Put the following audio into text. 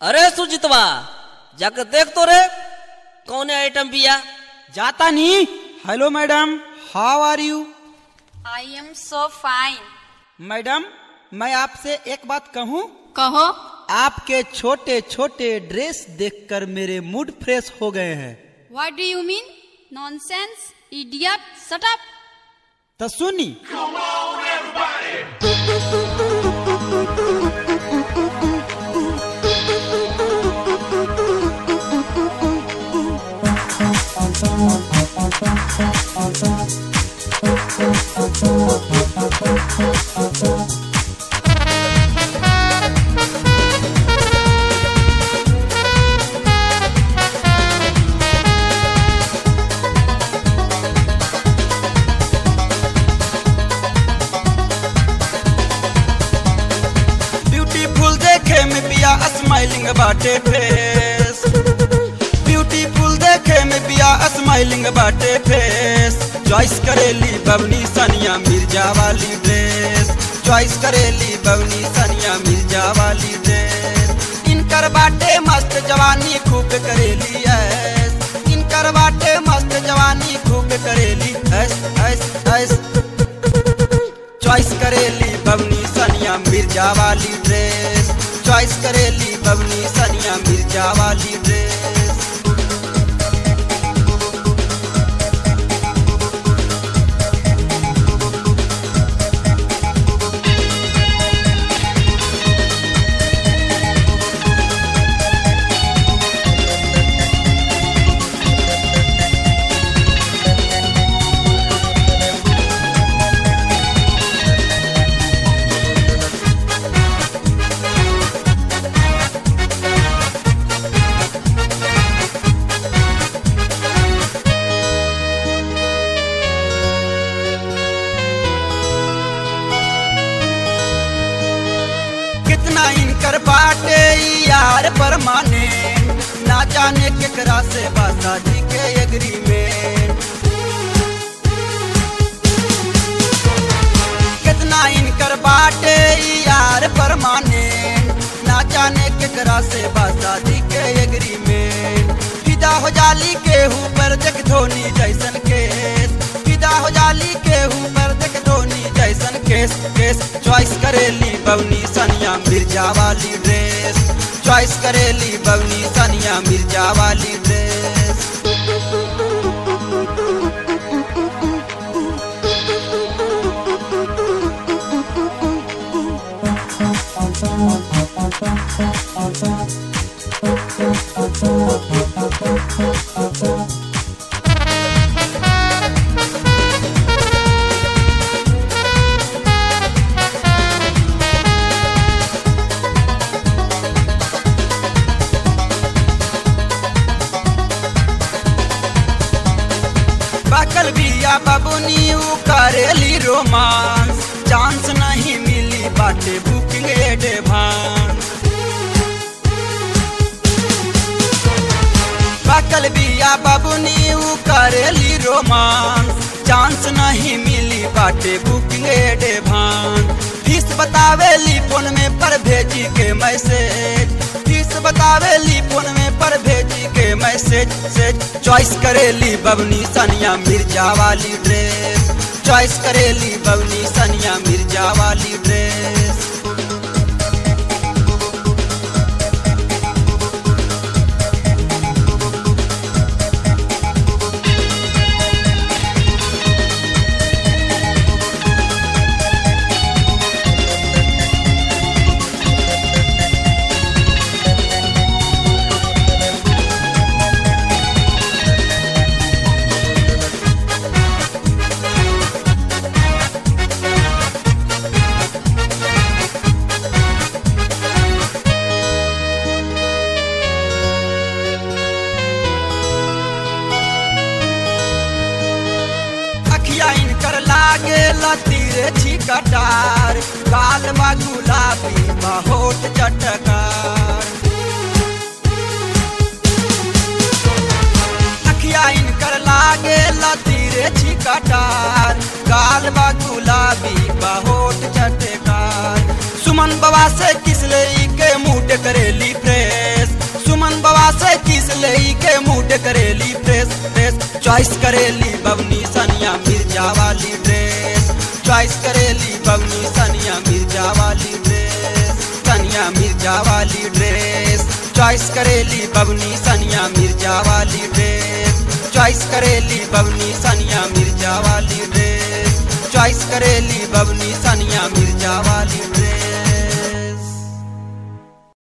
अरे सुजितवा जाकर देख तो रे कौन आइटम बिया जाता नहीं hello madam how are you I am so fine madam मैं आपसे एक बात कहूँ कहो आपके छोटे छोटे ड्रेस देखकर मेरे मूड फ्रेश हो गए हैं what do you mean nonsense idiot shut up तो सुनी ब्यूटीफुल देखे में बिया स्माइलिंग बाटे फेस ब्यूटीफुल देखे में बिया स्माइलिंग बाटे फेस चॉइस करेली बवनी सनिया मिर्जा वाली ड्रेस चॉइस करेली बवनी सनिया मिर्जा वाली ड्रेस इनकर बाटे मस्त जवानी खूब करेली ऐस इनकर बाटे मस्त जवानी खूब करेली ऐस ऐस ऐस चॉइस करेली बवनी सनिया मिर्जा वाली ड्रेस चॉइस करेली बवनी सनिया मिर्जा वाली ड्रेस कितना इनकर बाटे ई यार परमाने ना जाने केकरा से बासा जी के एग्रीमेंट कितना इनकर बाटे ई यार परमाने ना जाने केकरा से बासा जी के एग्रीमेंट फिदा हो जाली के ऊपर देख धोनी जैसन केस फिदा हो जाली के ऊपर देख धोनी जैसन केस केस चॉइस करेली बवनी सनिया मिर्जा वाली ड्रेस चॉइस करेली बवनी सनिया मिर्जा वाली ड्रेस बकल बिया बबुनी उ करेली रोमांस चांस नहीं मिली बाटे बुकिंग एडवांस बकल बिया बबुनी उ करेली रोमांस चांस नहीं मिली बाटे बुकिंग एडवांस फीस बतावेली फोन में पर भेजी के मैसेज फीस बतावेली फोन में पर भेजी के मैसेज से चॉइस करेली बबनी सनिया मिर्जा वाली ड्रेस चॉइस करेली बबनी सनिया मिर्जा वाली ड्रेस अखिया इनकर लागे लतीरे छिकटार काल बा गुलाबी बा होठ चटकार अखिया इनकर लागे लतीरे छिकटार काल बा गुलाबी बा होठ चटकार सुमन बाबा से किसले के मूड करेली प्रेम चॉइस करेली बबनी सनिया मिर्जा वाली ड्रेस चॉइस करेली बबनी सनिया मिर्जा वाली ड्रेस सनिया मिर्जा वाली ड्रेस चॉइस करेली बबनी सनिया मिर्जा वाली ड्रेस चॉइस करेली बबनी सनिया मिर्जा वाली ड्रेस चॉइस करेली बबनी सनिया मिर्जा वाली ड्रेस